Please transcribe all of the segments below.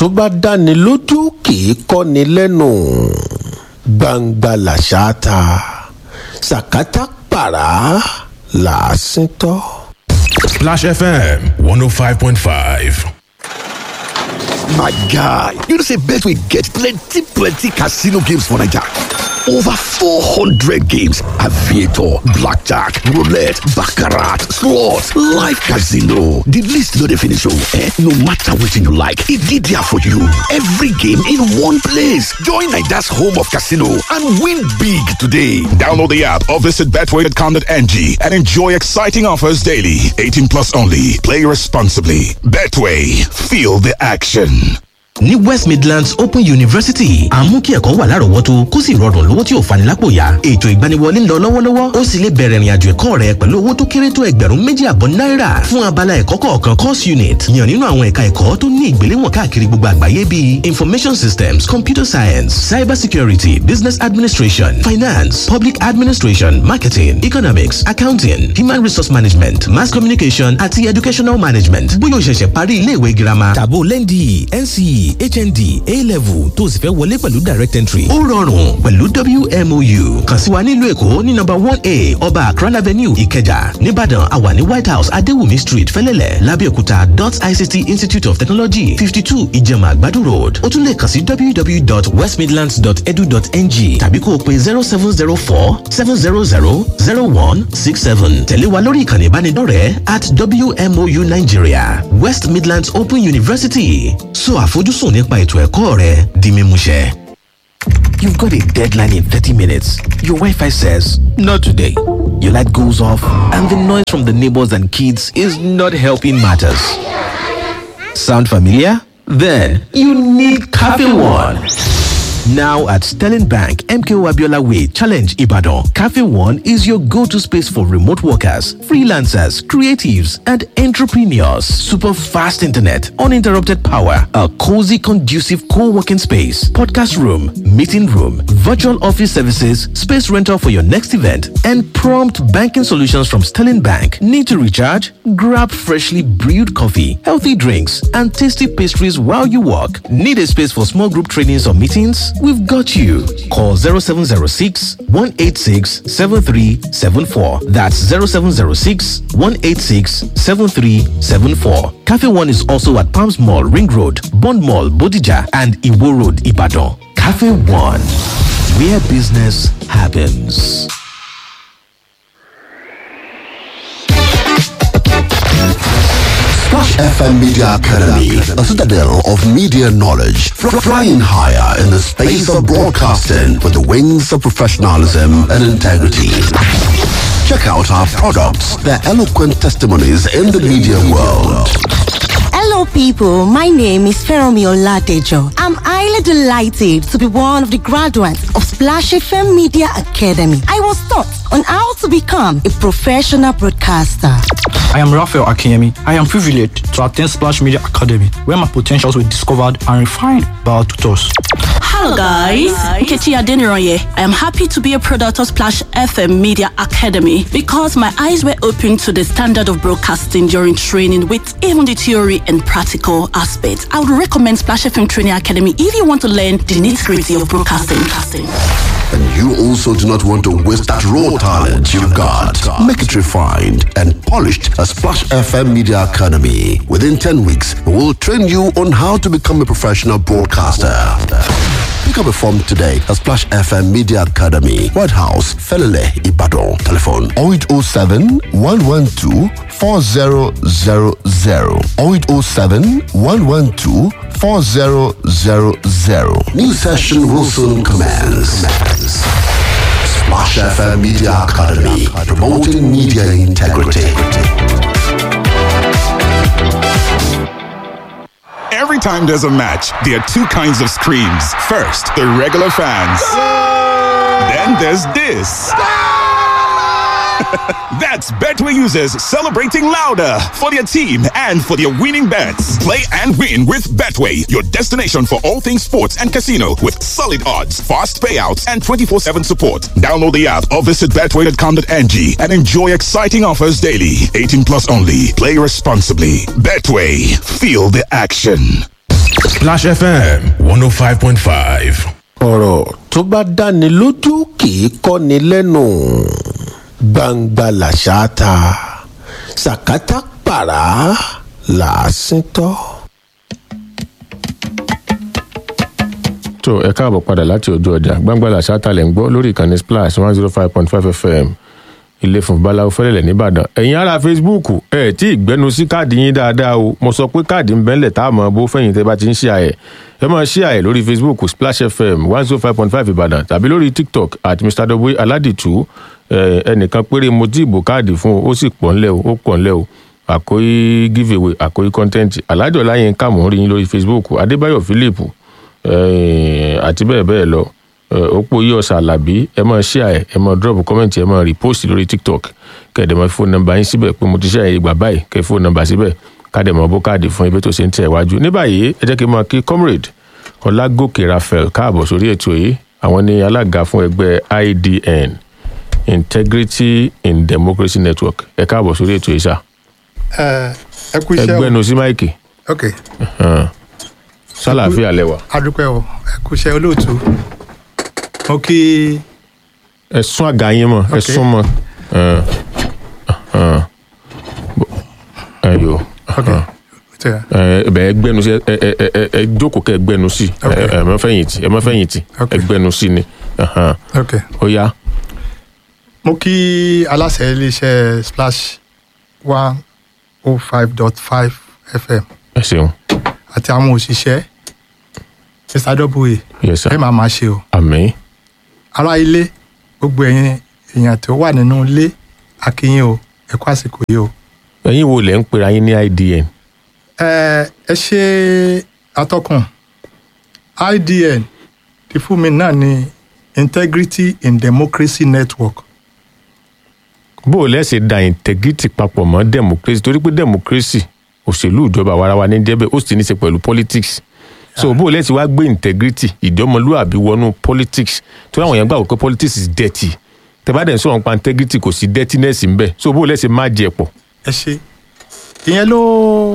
tó bá dáni lójú kì í kọ́ni lẹ́nu gbangba làṣà ta sàkátà pàrà làásìn tọ́. Splash FM 105.5. My guy, you know say Betway get plenty plenty casino games for Naija. Over 400 games, aviator, blackjack, roulette, baccarat, slots, live casino. The list no dey finish oh, eh? No matter wetin you like, e dey there for you. Every game in one place. Join Naija's home of casino and win big today. Download the app or visit betway.com.ng and enjoy exciting offers daily. 18 plus only. Play responsibly. Betway. Feel the action. ní west midlands open university à ń mú kí ẹ̀kọ́ wà lárọ̀ọ́wọ́tó kó sì rọrùn lówó tí ò fani lápò yá ètò ìgbaniwọlé ń lọ lọ́wọ́lọ́wọ́ ó sì lè bẹ̀rẹ̀ ìrìnàjò ẹ̀kọ́ rẹ pẹ̀lú owó tó kéré tó ẹgbẹ̀rún méjì àbọ̀ náírà fún abala ẹ̀kọ́ kọ̀ọ̀kan course unit yàn nínú àwọn ẹ̀ka ẹ̀kọ́ tó ní ìgbéléwọ̀n káàkiri gbogbo àgbáyé bíi information systems computer science cyber security business administration finance public administration marketing economics accounting human resource management mass communication àti educational management bóyá o ṣẹ̀ṣẹ̀ parí iléèwé girama tàbó lẹ́ndì nce hnd a-level tó o sì fẹ́ wọlé pẹ̀lú direct entry. ó rọrùn pẹ̀lú wmou kàn sí wa nílùú èkó ní nọ́mbà one a ọba akran avenue ìkẹjà nìbàdàn àwa ní white house adéwùmí street fẹ́lẹ́lẹ̀ lábẹ́òkúta dot ict institute of technology fifty two ìjẹ̀mà àgbàdo road ó tún lè kàn sí www.westmidlands.edu.ng tàbí kó o pe zero seven zero four seven zero zero zero one six seven tẹ̀lé wa lórí ìkànnì ìbánidọ́rẹ̀ẹ́ at wmou nigeria west midlands open university so àfojúsùn sùn nípa ètò ẹ̀kọ́ rẹ di mímúṣẹ. You've got a deadline in 30 minutes. Your Wi Fi says, Not today. Your light goes off, and the noise from the neighbors and kids is not helping matters. Sound familiar? Then you need Cafe One. Now at Sterling Bank, MKO Abiola Way, Challenge Ibadan, Cafe One is your go to space for remote workers, freelancers, creatives, and entrepreneurs. Super fast internet, uninterrupted power, a cozy, conducive co working space, podcast room, meeting room, virtual office services, space rental for your next event, and prompt banking solutions from Sterling Bank. Need to recharge? Grab freshly brewed coffee, healthy drinks, and tasty pastries while you work. Need a space for small group trainings or meetings? We've got you. Call 0706 186 7374. That's 0706 186 7374. Cafe One is also at Palms Mall, Ring Road, Bond Mall, Bodija, and Iwo Road, Ibadan. Cafe One, where business happens. Splash FM Media Academy, a citadel of media knowledge, fr- flying higher in the space of broadcasting with the wings of professionalism and integrity. Check out our products, their eloquent testimonies in the media world. Hello, people. My name is Feromi Oladejo. I'm highly delighted to be one of the graduates of Splash FM Media Academy. I was taught on how to become a professional broadcaster. I am Raphael Akinyemi. I am privileged to attend Splash Media Academy, where my potentials were discovered and refined by our tutors. Hello guys, Nkechi Adeniroye. I am happy to be a product of Splash FM Media Academy because my eyes were opened to the standard of broadcasting during training with even the theory and practical aspects. I would recommend Splash FM Training Academy if you want to learn the nitty-gritty of broadcasting. And you also do not want to waste that raw talent you've got. Make it refined and polished at Splash FM Media Academy. Within 10 weeks, we will train you on how to become a professional broadcaster. Pick up a form today at Splash FM Media Academy, White House, Felele, Ibadan. Telephone 0807 112 4000 0807 112 4000. New session will soon commence. Splash FM Media Academy, promoting media integrity. Every time there's a match, there are two kinds of screams. First, the regular fans. Then there's this. That's Betway users celebrating louder for their team and for their winning bets. Play and win with Betway, your destination for all things sports and casino with solid odds, fast payouts, and 24 7 support. Download the app or visit betway.com.ng and enjoy exciting offers daily. 18 plus only. Play responsibly. Betway, feel the action. Splash FM 105.5. ọ̀rọ̀ tó bá dáni lójú kì í kọ́ni lẹ́nu gbangba làṣà ta sàkátà pàrà làásìn tọ́. tó ẹ káàbọ̀ padà láti ojú ọjà gbàngbàlà ṣáàtàlẹ̀ ń gbọ́ lórí ìkànnì splash one zero five point five fm ilé fún babaláwo fẹ́lẹ̀lẹ̀ nìbàdàn ẹ̀yin ará facebook ẹ̀ tí ìgbẹ́nu sí káàdì yín dáadáa o mo sọ pé káàdì ń bẹ́ńlẹ̀ tá a mọ̀ bó fẹ̀yìn tẹ́ bá ti ń ṣe àyẹ̀ ẹ máa ṣe àyẹ̀ lórí facebook splash fm one zero five point five ìbàdàn tàbí lórí tiktok at mr w aládìtú ẹ, ẹnìkan péré mo tí ìbò káàdì fún o ó sì pọ̀ ńlẹ̀ o ó pọ̀ ńlẹ̀ o àkóyí giveaway àkóyí content alájọ láyé ń kà mọ́ rí yín lórí facebook adébáyọ̀ philip eh, àti bẹ́ẹ̀ bẹ́ẹ̀ lọ Eh, òpó yí ọ̀sà àlàbí ẹ máa share ẹ ẹ máa drop comment ẹ máa repost lórí tiktok kẹ̀dẹ̀ máa fóònù nọ́mbà yín síbẹ̀ pé mo ti share ìgbà báyìí kẹ́ fóònù nọ́mbà síbẹ̀ káàdẹ̀ máa bó káàdì fún ibi tó ṣe ń tẹ̀ wájú ní báyìí ẹ jẹ́ kí n máa kí comrade ọlágòkè raphael káàbọ̀ sórí ètò yìí àwọn ní alága fún ẹgbẹ́ idn integrity in democracy network ẹ káàbọ̀ sórí ètò yìí sá ẹ ẹ kú iṣẹ́ o ẹgbẹ́nu sí máìkì ok sálàáfíà lẹ́wà adúpẹ́ o ẹ kú iṣẹ́ olóòtú mo kí ẹ sún àga yín mọ́ ẹ Ok. sún mọ́ ẹ ẹ ẹ yòó tẹ ẹ bẹ ẹ gbẹnu sí ẹ ẹ ẹ ẹ ẹ jókòó kẹ ẹ gbẹnu sí ẹ ẹ ẹ má fẹ̀yìntì ẹ má fẹ̀yìntì ẹ gbẹnu sí ni ahan. ok ó yá mo kí aláṣẹ iléeṣẹ́ splash one oh five dot five fm ẹ ṣeun àti àwọn òṣìṣẹ́ mr w yes sir ẹ máa máa ṣe o àmì ará ilé gbogbo ẹ̀yin èèyàn tó wà nínú ilé akínyìn o ẹ kú àsìkò yìí o. ẹ̀yin wo lẹ ń pera yín ní idn ẹ ẹ ṣe atọ́kùn idn ti fún mi náà ní integrity in democracy network bó o lẹ́sẹ̀ da integrity papọ̀ mọ́ democracy torí pé democracy òṣèlú ìjọba àwarawa ní jẹ́bẹ̀ ó sì ní í ṣe pẹ̀lú politics so bó o lẹ́sẹ̀ wá gbé integrity ìjọmọlúàbí wọnú politics torí àwọn èèyàn gbà wọ́n pé politics is dirty tẹ́bàdàn ń sọ̀rọ̀ nípa integrity kò sí dirtiness ń bẹ̀ so bó o lẹ́sẹ̀ má jẹ pọ̀ ẹ ṣe ìyẹn ló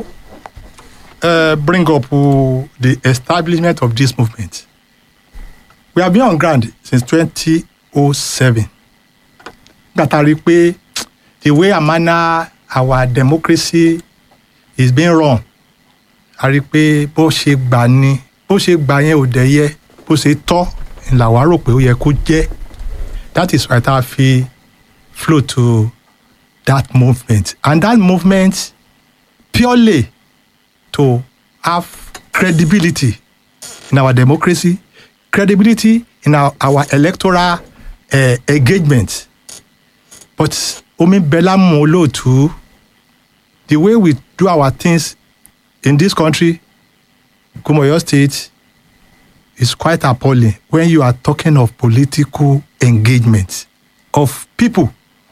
uh, bring up uh, the establishment of this movement we have been on ground since twenty oh seven gbàtà rí i pé the way and manner our democracy is being run a rí i pé bó ṣe gbà ni bó ṣe gbà yẹn ò dẹ̀ yẹ bó ṣe tọ́ ni làwa rò pé ó yẹ kó jẹ́ that is why tá a fi flow to that movement and that movement purely to have credibility in our democracy credibility in our, our electoral uh, engagement but omi bella mu olóòtú the way we do our things in this country kumoyo state is quite appalling when you are talking of political engagement of people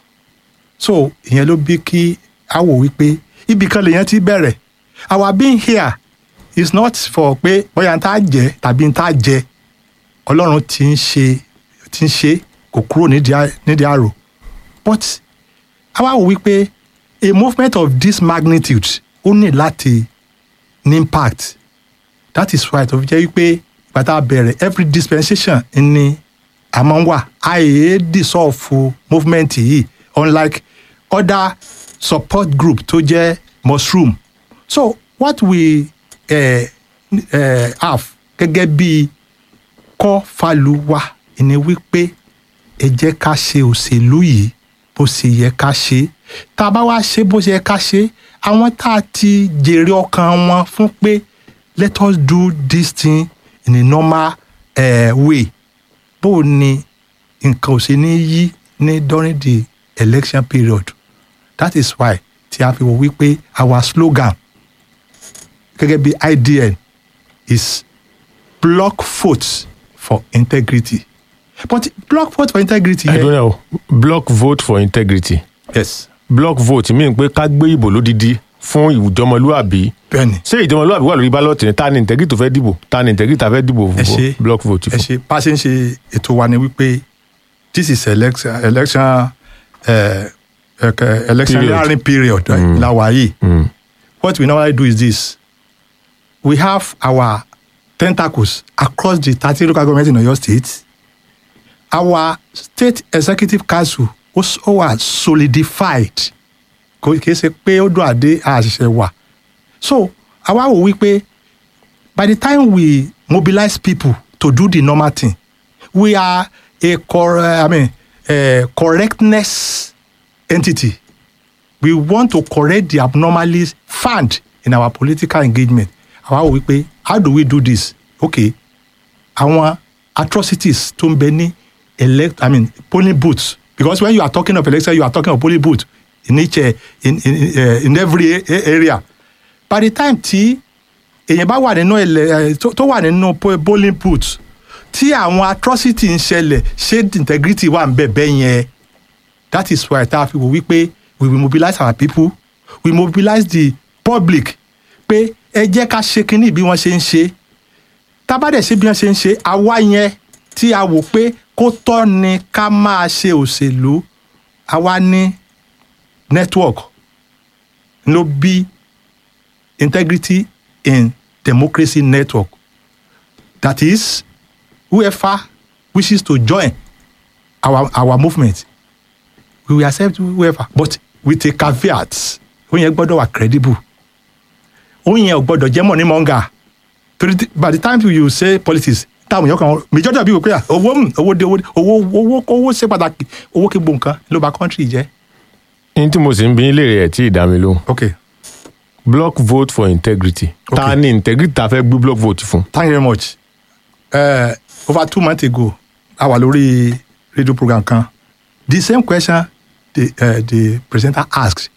so ìyẹn ló bí kí a wò wípé ibì kan lèèyàn ti bẹ̀rẹ̀ our being here is not for pé bóyá n tá jẹ tàbí n tá jẹ ọlọ́run ti ń ṣe ti ń ṣe kò kúrò nídìí à- nídìí àrò but a wá wò wípé a movement of this magnitude ó ní láti ní impact that is why tó fi jẹ́ wípé ìgbà tá a bẹ̀rẹ̀ every dispensation ni a máa ń wà àìyé dissolve movement yìí unlike other support group tó jẹ́ mushroom so what we uh, uh, have gẹ́gẹ́ bí kọ́ faluwa ni wípé ẹ jẹ́ ká ṣe òṣèlú yìí bó ṣe yẹ ká ṣe tá a bá wá ṣe bó ṣe yẹ ká ṣe àwọn tá a ti jèrè ọkàn wọn fún pé let us do this thing in a normal uh, way bó o ní nǹkan ò ṣe ní yí ní during the election period that is why tí a fi wò wípé our slogan gẹ́gẹ́ bí idn is block vote for integrity but block vote for integrity I don't know block vote for integrity yes block vote mi pé ká gbé ìbò lódidi fún ìjọmọlúàbí bẹ́ẹ̀ni ṣé ìjọmọlúàbí wà lórí bálọ̀tì ni ta ni integrity tó fẹ́ dìbò ta ni integrity tá fẹ́ dìbò ẹ ṣe fún block vote ẹ fún. ṣe bá a ṣe ń ṣe ètò wa ni wípé this is election election uh, election Period. period, period mm. la wà yìí what we normally do is this we have our tentacles across the thirty local government in Oyo State. Our state executive council ó wà solidified kò kìí ṣe pé ó dùn àdé àṣìṣe wà. So àwa wò wípé by the time we mobilize people to do the normal thing we are a cor I mean, a correctness entity we want to correct the abnormalities found in our political engagement àwa wò wípé how do we do this okay àwọn atrocities tó ń bẹ ní elect i mean polling booths because when you are talking of election you are talking of polling booth in each uh, in in uh, in every a- area by the time tí èèyàn bá wà nínú ẹlẹ tó tó wà nínú po- polling booth tí àwọn atrocity ń ṣẹlẹ̀ ṣé integrity wà ń bẹ̀ bẹ́ẹ̀ yẹn that is why tá a fi wò wípé we will mobilize our people we mobilize the public pé ẹ jẹ́ ká ṣe kínní bí wọ́n ṣe ń ṣe tábàdẹ̀ ṣe bí wọ́n ṣe ń ṣe àwa yẹn tí a wò pé kó tọ́ ni ká máa ṣe òṣèlú àwa ní network ló bí integrity in democracy network that is whoever wishes to join our our movement we will accept whoever but with a caveat ó yẹn gbọ́dọ̀ wà credible ó yẹn ò gbọ́dọ̀ jẹ́ mọ̀ ní mọ́ngà torí tí- by the time you say politics táwọn èèyàn kan majority of people pé ah, owó mm, owó dé owó dé owó owó owó ṣe pàtàkì owó kí gbogbo nǹkan ló bà country jẹ́. ní tí mo sì ń bí léèrè ẹ̀ tí ì dá mi lóhùn. okay block vote for integrity. ta ni integrity ta fẹ́ gbé block vote fún. thank you very much uh, over two months ago a wà lórí radio program kan the same question the, uh, the presenter asked